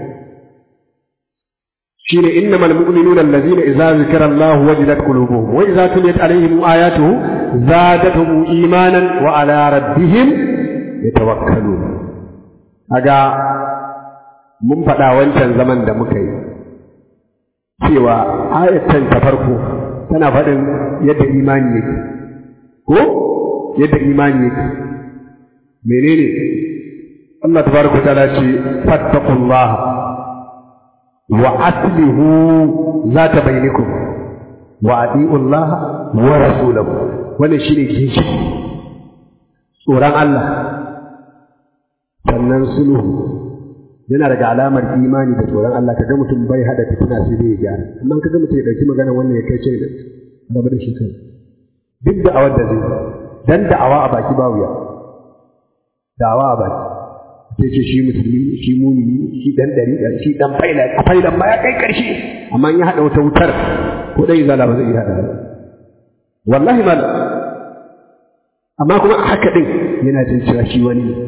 shine innamal mu'minuna allazina idza zikra Allah wajilat qulubuhum wa idza tuliyat alaihim ayatuhu zadatuhum imanan wa ala rabbihim yatawakkalun aga mun faɗa wancan zaman da muka yi cewa ayatan ta farko tana faɗin yadda imani yake ko yadda imani yake menene Allah tabaraka ta'ala ce fattaqullah wa aslihu zata bainakum wa ati'u Allah wa rasulahu wannan shine kishi tsoron Allah sannan sulhu yana daga alamar imani da tsoron Allah kaga mutum bai hada fitina sai dai ya gyara amma kaga mutum ya dauki magana wannan ya kai ce da rabu da shi kai duk da awar da zai dan da'awa a baki ba wuya da'awa a baki sai ce shi musulmi shi mumini shi dan dari shi dan faila a faila ma ya kai karshe amma in ya hada wata wutar ko dai zala ba zai iya hada wallahi mal amma kuma haka din yana jin cewa shi wani ne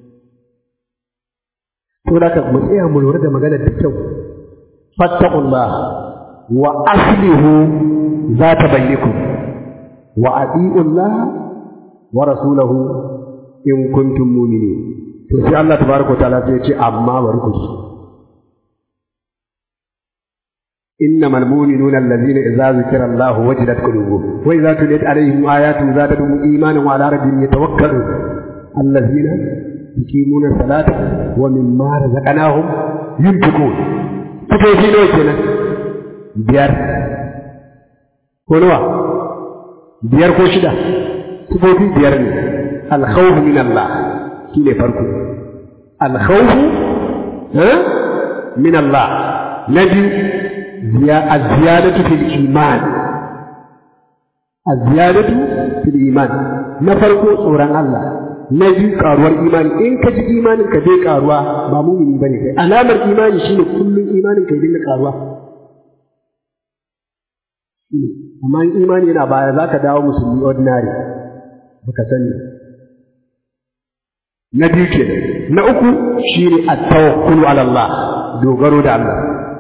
to da ka mu tsaya mu lura da maganar da kyau fattaqullah wa aslihu zata bainakum wa ati'ullah wa rasulahu in kuntum mu'minin to sai Allah tabaraka wa ta'ala sai ya ce amma bari ku إنما المؤمنون الذين إذا ذكر الله وجلت قلوبهم وإذا تليت عليهم آياته زادتهم إيمانا وعلى ربهم يتوكلون الذين يقيمون الصلاة ومما رزقناهم ينفقون فكيف نوكنا بيار كنوا بيار كوشدا سبوتي بيار الخوف من الله كيلي فرقو الخوف ها من الله نبي الزيادة في الإيمان الزيادة في الإيمان نفرق صورا الله نجي قاروار إيمان إن كجي إيمان كجي قاروا ما مؤمن بني علامة الإيمان شنو كل إيمان كجي قاروا amma in imani yana baya za ka dawo musulmi ordinary baka sani na biyu ke na uku shine at-tawakkulu ala Allah dogaro da Allah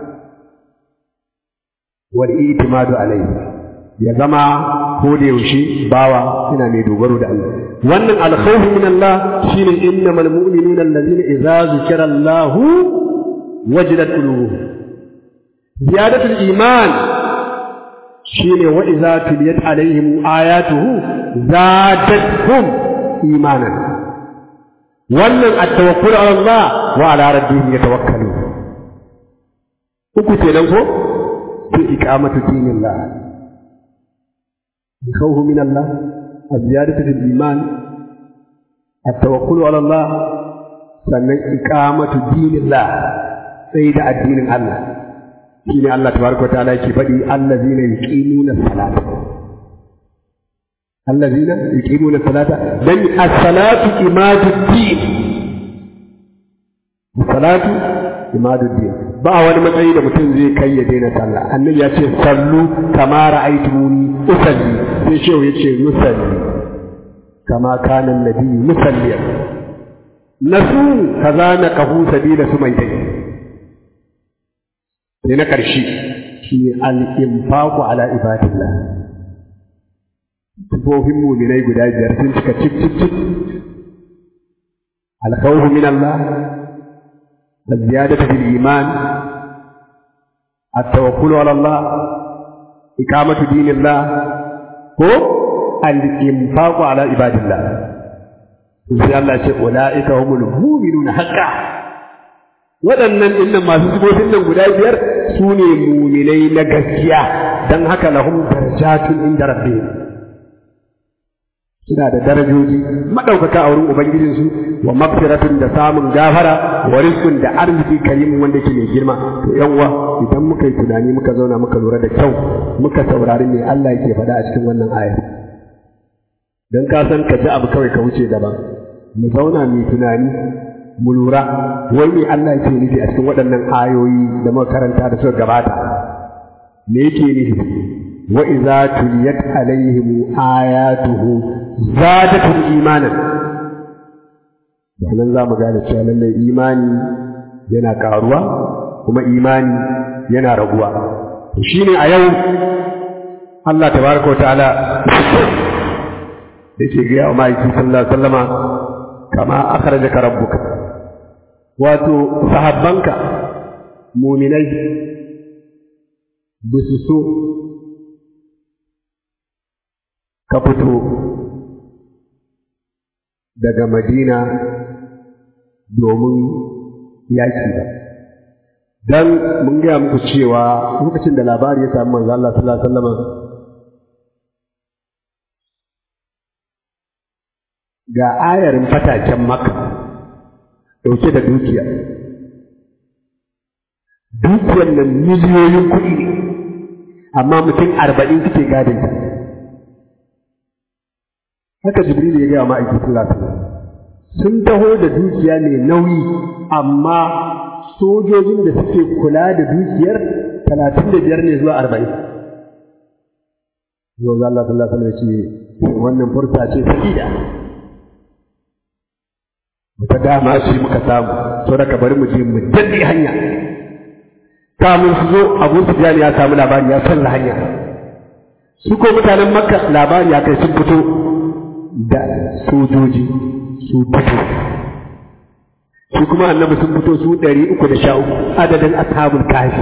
wal itimadu alayhi ya zama ko da yaushe bawa yana mai dogaro da Allah wannan alkhawf min Allah shine innamal mu'minuna allazina idza zikira Allah wajilat qulubuhum ziyadatul iman shine wa idza tuliyat alaihim ayatuhu zadatuhum imanan wannan at-tawakkul ala Allah wa ala rabbihim yatawakkalun uku kenan ko في إقامة دين الله الخوف من الله الزيادة في الإيمان التوكل على الله sannan iqamatu dinillah sai da addinin Allah shine Allah tabaraka wa ta'ala yake faɗi allazina yuqimuna salata allazina yuqimuna salata dan as-salatu imaduddin salatu imaduddin ba wani matsayi da mutum zai kai ya daina sallah annabi ya ce sallu kama ra'aytumuni usalli sai shehu ya ce nusalli kama kana annabi musalliyan nasu kaza na kahu sabila su mai dai sai na karshe shi al-infaqu ala ibadillah tufofin muminai guda biyar sun cika cik cik cik al-khawfu min Allah الزيادة في الإيمان التوكل على الله إقامة دين الله هو الإنفاق على عباد الله sai Allah ce ula'ika humul mu'minuna haqqa waɗannan innan masu sifofin nan guda biyar su ne muminai na gaskiya don haka lahum darajatun inda rabbihim suna da darajoji madaukaka a wurin ubangijinsu wa magfiratun da samun gafara wa rizqun da arziki karimin wanda ke mai girma to yan uwa idan muka yi tunani muka zauna muka lura da kyau muka saurari me Allah yake faɗa a cikin wannan aya dan ka san ka ji abu kawai ka wuce daban mu zauna mu tunani mu lura wai me Allah yake nufi a cikin waɗannan ayoyi da muka karanta da suka gabata me yake nufi wa idza tuliyat alaihim ayatuhu zadatul imanan nan za mu gane cewa lallai imani yana karuwa kuma imani yana raguwa to shine a yau Allah tabaraka wa ta'ala yake ga wa ma'aiki sallallahu alaihi wasallama kama akhrajaka rabbuka wato sahabbanka muminai bisu so ka fito daga madina domin yaƙi ba don mun gaya muku cewa lokacin da labari ya sami manzo Allah sallallahu alaihi wasallam ga ayarin fataken maka ɗauke da dukiya dukiyar nan miliyoyin kuɗi ne amma mutum arba'in suke gadinta haka jibril ya gaya ma'aikin sallallahu alaihi sun taho da dukiya mai nauyi amma sojojin da suke kula da dukiyar talatin da biyar ne zuwa arba'in yau za Allah sallallahu alaihi wasallam ce wannan furta ce sakida wata dama ce muka samu sau da bari mu je mu daɗe hanya kamun su zo abu su ya samu labari ya san hanya su ko mutanen makka labari ya kai sun fito da sojoji su fito shi kuma annabi sun fito su ɗari uku da sha uku adadin ashabul kafi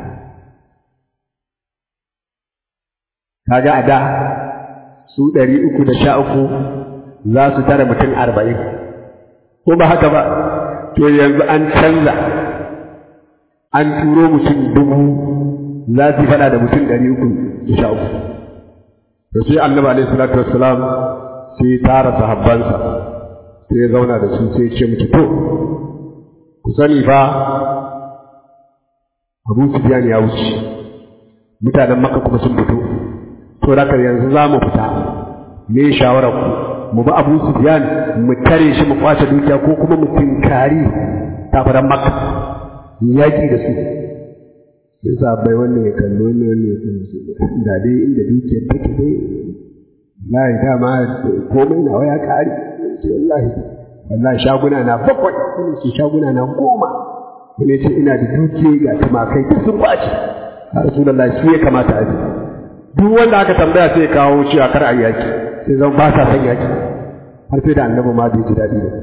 kaga a da su ɗari uku da sha uku za su tara mutum arba'in ko ba haka ba to yanzu an canza an turo mutum dubu za su faɗa da mutum ɗari uku da sha uku to sai annabi alaihi salatu wassalam sai ya tara sahabbansa sai ya zauna da su sai ya ce mutu to ku sani fa Abu Sufyan ya wuce mutanen maka kuma sun fito to da yanzu za mu fita me shawarar ku mu bi abu sufyan mu tare shi mu kwace dukiya ko kuma mu tinkari kafiran maka yaƙi da su sai sabai wannan ya kalli wannan wannan ya kalli su da dai inda dukiyar take dai wallahi dama komai nawa ya kare ce wallahi wallahi shaguna na bakwai wani ce shaguna na goma wani ce ina da dukiya ga tumakai duk sun kwace a rasulullahi shi ya kamata a ji duk wanda aka tambaya sai ya kawo cewa kar a yaki sai zan ba sa son yaki har sai da annabi ma bai ji daɗi ba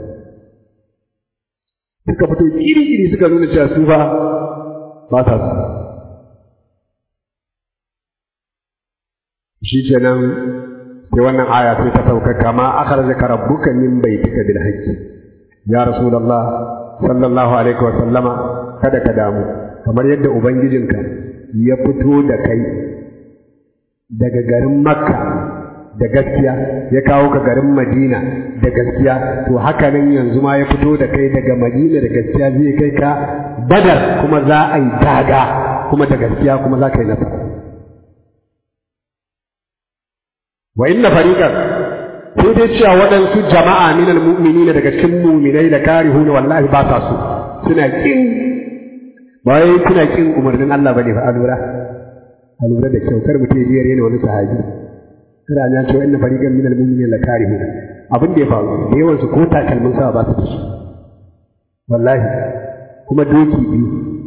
suka fito iri-iri suka nuna cewa su ba ba sa su shi kenan sai wannan aya sai ta sauka kama akhrajaka rabbuka min baitika bil haqqi ya rasulullah sallallahu alaihi wa sallama kada ka damu kamar yadda ubangijinka ya fito da kai daga garin makka da gaskiya ya kawo ka garin madina da gaskiya to haka nan yanzu ma ya fito da kai daga madina da gaskiya zai kai ka badar kuma za a yi daga kuma da gaskiya kuma za ka yi nasara wa inna fariqan sai dai cewa waɗansu jama'a minal mu'minina daga cikin mu'minai da karihuna wallahi ba sa so suna kin ba wai suna kin umarnin Allah bane fa a lura a lura da kyau kar mutum ya rena wani sahabi kada ya ce inna fariqan minal mu'minina la karihuna abin da ya faru da yawan su ko takalmin sa ba su da shi wallahi kuma doki biyu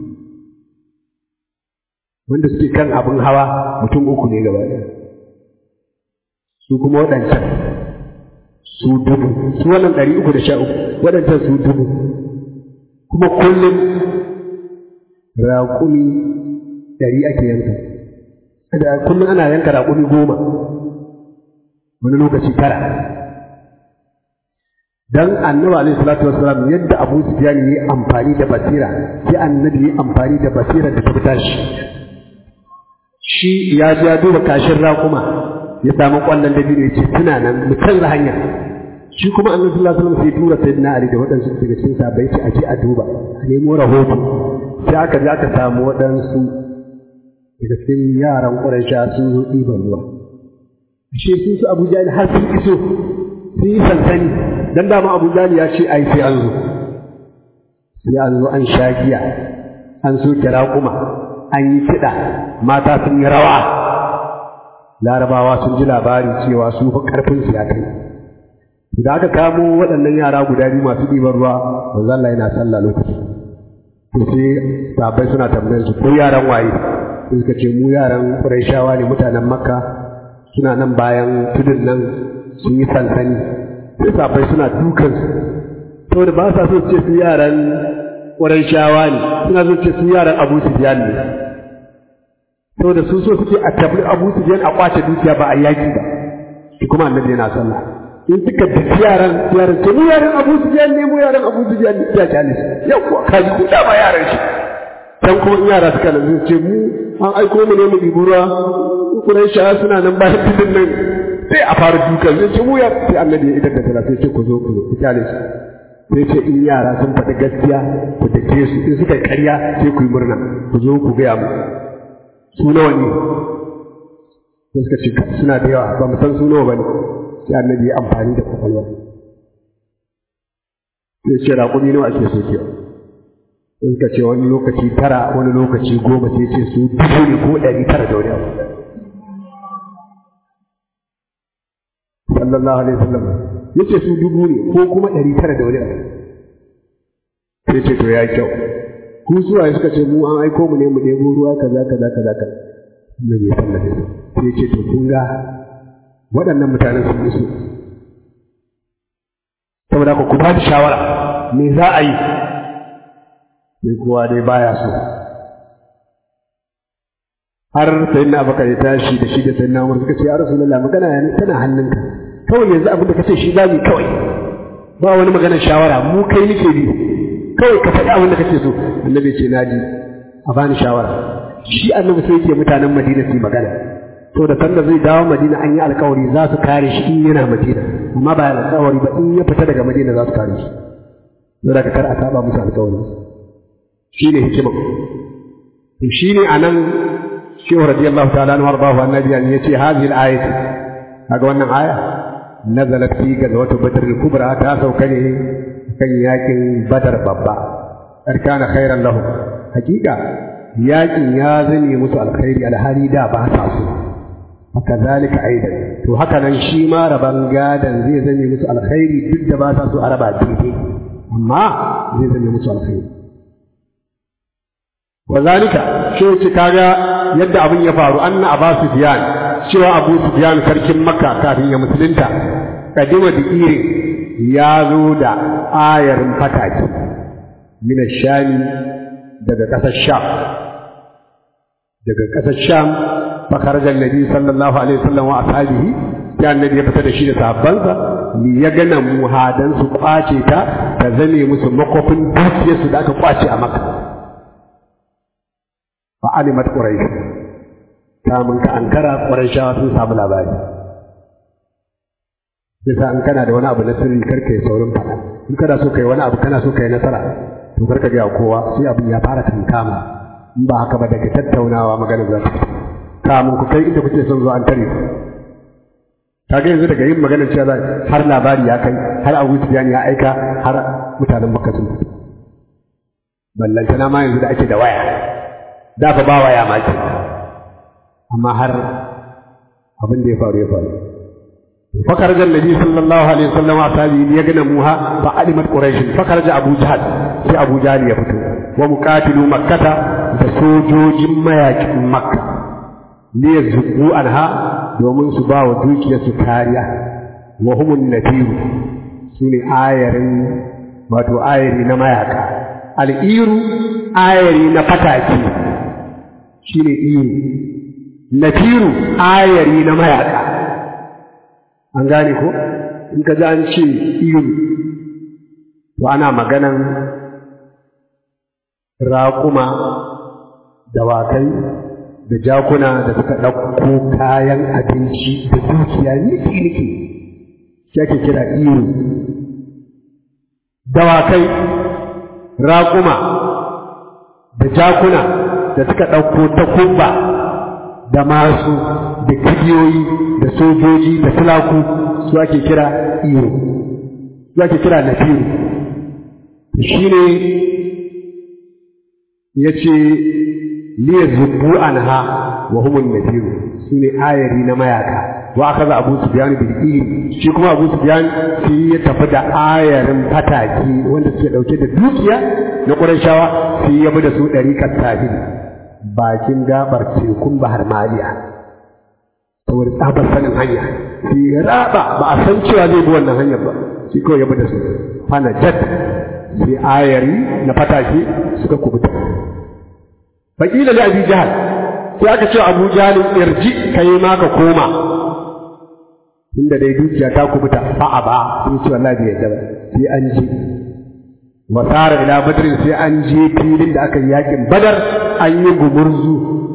wanda suke kan abin hawa mutum uku ne gaba ɗaya su kuma waɗancan su dubu su wannan ɗari uku da sha uku waɗancan su dubu kuma kullum raƙumi ɗari ake yanka da kullum ana yanka raƙumi goma wani lokaci tara dan annabi alaihi salatu wassalam yadda Abu Sufyan yi amfani da basira sai annabi yi amfani da basira da ta fita shi shi ya ji ya duba kashin raƙuma ya samu kwallon da biyu ya ce tuna nan mu canza hanya shi kuma annabi sallallahu alaihi wasallam sai tura sayyidina Ali da waɗansu daga cikin sahabbai ce a je a duba a nemo rahoto sai aka je aka samu waɗansu daga cikin yaran Quraysha sun zo ɗiban ruwa shi sun su Abu Jahl har sun iso sun yi sansani dan dama Abu Jahl ya ce ai sai an zo sai an zo an sha giya an so kira kuma an yi kiɗa mata sun yi rawa larabawa sun ji labari cewa su fi ƙarfin su ya kai da aka kamo waɗannan yara guda biyu masu ɗiban ruwa manzo Allah yana sallah lokaci to sai sahabbai suna tambayar su ko yaran waye sai suka ce mu yaran Qurayshawa ne mutanen Makka suna nan bayan tudun nan sun yi sansani sai sahabbai suna dukan su saboda ba sa so ce su yaran Qurayshawa ne suna so ce su yaran Abu Sufyan ne saboda su so suke a tafi Abu Sufyan a kwace dukiya ba a yaki ba shi kuma annabi yana sallah in suka tafi yaran yaran ce mu yaran Abu Sufyan ne mu yaran Abu Sufyan ne ya kyale su yau kuwa kaji ku dama yaran shi dan kuma in yara suka nan ce mu an aiko mu ne mu ɗibi ruwa Quraisha suna nan bayan tudun nan sai a fara dukan zai ce mu ya sai annabi ya idar da sallah sai ce ku zo ku zo ku kyale su sai ce in yara sun faɗi gaskiya ku dake su in suka karya sai ku yi murna ku zo ku gaya mu su nawa ne sai suka ce suna da yawa ba mu san su nawa ba ne sai annabi ya amfani da kwakwalwa sai ce raƙumi nawa ake so kewa sai suka ce wani lokaci tara wani lokaci goma sai ce su dubu ne ko ɗari tara da wani abu sallallahu alaihi wasallam ya ce su dubu ne ko kuma ɗari tara da wani abu sai ce to ya kyau ku suwaye suka ce mu an aiko mu ne mu ɗebo ruwa kaza kaza kaza kaza na bai sallafe sai ce to kun ga waɗannan mutanen sun iso saboda ku ku ba da shawara me za a yi sai kowa dai baya so har sai na baka ya tashi da shi da sai na umar suka ce ya rasulullah magana ya tana hannunka kawai yanzu abin da kace shi za mu kawai ba wani maganar shawara mu kai nake bi kawai ka faɗi abin da kake so annabi ce na ji a bani shawara shi annabi sai yake mutanen madina su magana to da sanda zai dawo madina an yi alkawari za su kare shi in yana madina amma ba alkawari ba in ya fita daga madina za su kare shi saboda ka kar a saba musu alkawari shi ne hikima shi ne a nan shehu radiyallahu ta'ala anhu warḍahu annabi an yace hadhihi al-ayat kaga wannan aya nazalat fi gazwat badr al-kubra ta sauka ne kan yakin badar babba arkana khairan lahum hakika yakin ya zame musu alkhairi alhali da ba sa so kazalika aidan to haka nan shi ma raban gadan zai zame musu alkhairi duk da ba sa so a raba daidai amma zai zame musu alkhairi wazalika shi ce kaga yadda abin ya faru anna abu sufyan cewa abu sufyan sarkin makka kafin ya musulunta kadima da irin ya zo da ayarin fataki min shami daga ƙasar sham daga ƙasar sham fa kharaja annabi sallallahu alaihi wasallam wa ashabihi sai annabi ya fita da shi da sahabbansa li ya gana muhadan su kwace ta ta zame musu makofin dukiyarsu da aka kwace a makka fa alimat quraish kamun ka ankara quraishawa sun samu labari sai an kana da wani abu na sirri karka yi saurin faɗa in kana so kai wani abu kana so kai nasara to karka ga kowa sai abin ya fara kankama in ba haka ba daga tattaunawa magana za ta kamun ku kai inda kuke son zo an tare ku kaga yanzu daga yin maganar cewa har labari ya kai har Abu Sufyan ya aika har mutanen Makka sun fito ballantana ma yanzu da ake da waya da fa ba waya ma ke amma har abin da ya faru ya faru فخرج النبي صلى الله عليه وسلم أصحابه ليغنموها فعلمت قريش فخرج أبو جهل في أبو جهل يفتو ومقاتلو مكة فسوجوج مياك مكة ليزقوا عنها domin su ba wa dukiyarsu kariya wa humun nadiru su ne ayarin wato ayari na mayaka al'iru ayari na fataki shi ne iru nafiru ayari na mayaka an gane ko in ka ji an ce iru to ana maganan raƙuma dawakai da jakuna da suka ɗauko kayan abinci da dukiya niki-niki shi ake kira iru dawakai raƙuma da jakuna da suka ɗauko takumba da masu da kibiyoyi da sojoji da tulaku su ake kira iru su ake kira nafiru shi ne ya ce liyar zubu anha wa humun nafiru su ne ayari na mayaka wa aka za abu su biyan bil iri shi kuma abu su biyan shi ya tafi da ayarin fataki wanda suke dauke da dukiya na ƙurashawa sai ya bi da su ɗariƙar tahiri bakin gabar tekun bahar maliya saboda tsabar sanin hanya sai ya raba ba a san cewa zai bi wannan hanyar ba shi kawai ya bi da su fana jat sai ayari na fatake suka kubuta faƙila li abi jahal sai aka ce abu jahal irji kai ma ka koma inda dai dukiya ta kubuta fa'a ba sai ce wallahi bai yadda ba sai an je wasara ila badrin sai an je filin da aka yi yakin badar an yi gumurzu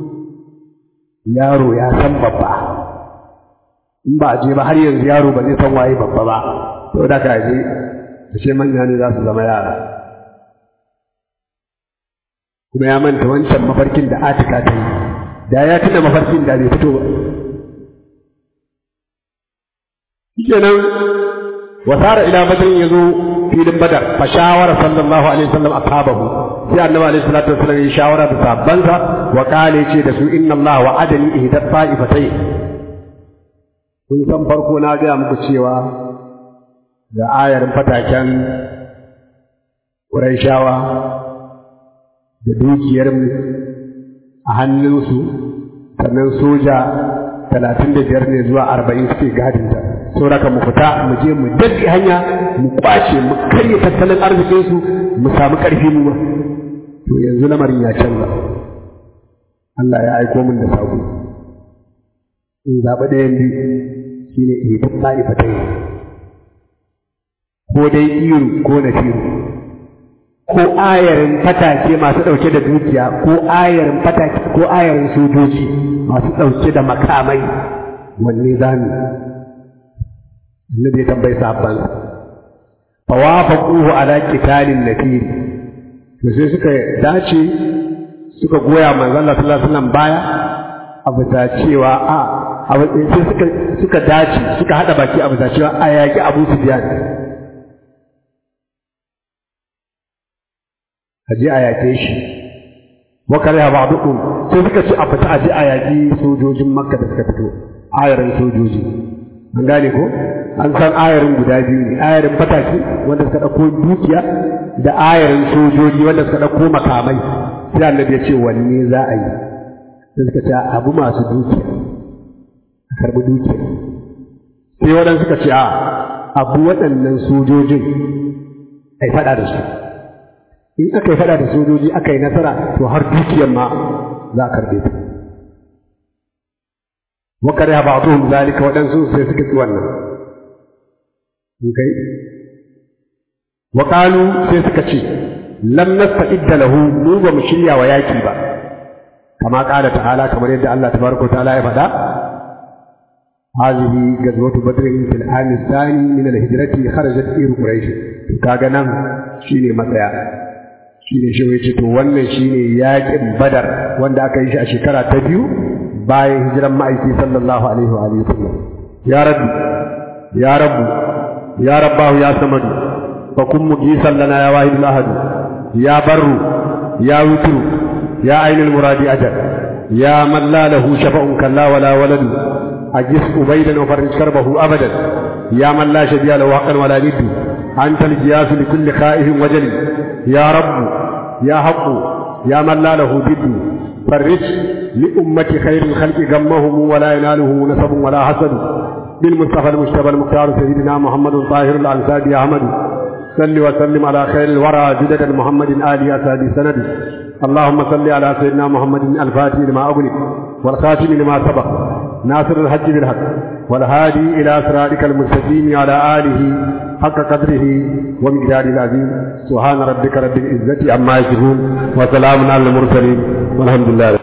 yaro ya san babba in ba a je ba har yanzu yaro ba zai san waye babba ba to da ka je ashe manya ne za su zama yara kuma ya manta wancan mafarkin da atika ta yi da ya tuna mafarkin da bai fito ba shikenan wasara ila badrin yazo filin badar fa shawara sallallahu alaihi wasallam ashabahu sai annabi alaihi salatu wasallam ya shawara da sahabbansa wa kale ce da su inna Allah wa'adani ihdat ta'ifatay kun san farko na ga muku cewa da ayar fataken Qurayshawa da dukiyar mu a hannunsu sannan soja talatin da biyar ne zuwa arba'in suke gadinta sauraka mu fita mu je mu daddi hanya mu kwace mu karya tattalin arzikinsu mu samu ƙarfi mu ma to yanzu lamarin ya canza Allah ya aiko min da sako in zaɓi ɗayan biyu shi ne ihibin ta'ifatai ko dai iru ko nafiru ko ayarin fatake masu ɗauke da dukiya ko ayarin fatake ko ayarin sojoji masu ɗauke da makamai wanne za mu annabi ya tambayi sahabban fa wafaquhu ala qitalin nafir to sai suka dace suka goya manzon Allah sallallahu alaihi wasallam baya a bisa cewa a sai suka suka dace suka hada baki a bisa cewa a yaki Abu Sufyan aje a yake shi wa kariha ba'dukum sai suka ce a fita aje a yaki sojojin Makka da suka fito ayarin sojoji an gane ko an san ayarin guda biyu ne ayarin fataki wanda suka ɗauko dukiya da ayarin sojoji wanda suka ɗauko makamai sai annabi ya ce wanne za a yi sai suka ce abu masu dukiya a karɓi dukiya sai waɗansu suka ce a abu waɗannan sojojin a yi faɗa da su in aka yi faɗa da sojoji aka yi nasara to har dukiyar ma za a karɓe ta وكره بعضهم ذلك ودنسوا سيسكت wannan okay وقالوا سيسكت لم نستعد له mu ba mu shirya wa yaki ba kama qala ta'ala kamar yadda Allah tabaraka ta'ala ya faɗa هذه غزوة بدر في العام الثاني من الهجرة خرجت إير قريش kaga nan shine matsaya shine shi yace to wannan shine yakin badar wanda aka yi shi a shekara ta biyu bayan hijiran ma'aiki sallallahu alaihi wa alihi wasallam ya rabbi ya rabbu ya rabbahu ya samadu fa kun mugisan lana ya wahidul ahad ya barru ya wutru ya ainul muradi ajal ya man la lahu shafa'un kalla wala waladu ajis ubaydan wa farij karbahu abadan ya man la shabiya lahu haqqan wala niddu anta al-jiyas li kulli khaifin wajali ya rabbu ya haqqu ya man la lahu biddu فرج لأمة خير الخلق غمهم ولا يناله نسب ولا حسد بالمصطفى المجتبى المختار سيدنا محمد طاهر الأنساد يا أحمد صل وسلم على خير الورى جدد محمد آل أساد سند اللهم صل على سيدنا محمد الفاتح لما أغلق والخاتم لما سبق ناصر الحج بالحق والهادي إلى صراطك المستقيم على آله حق قدره ومقداره العظيم سبحان ربك رب العزة عما يصفون وسلام على المرسلين والحمد لله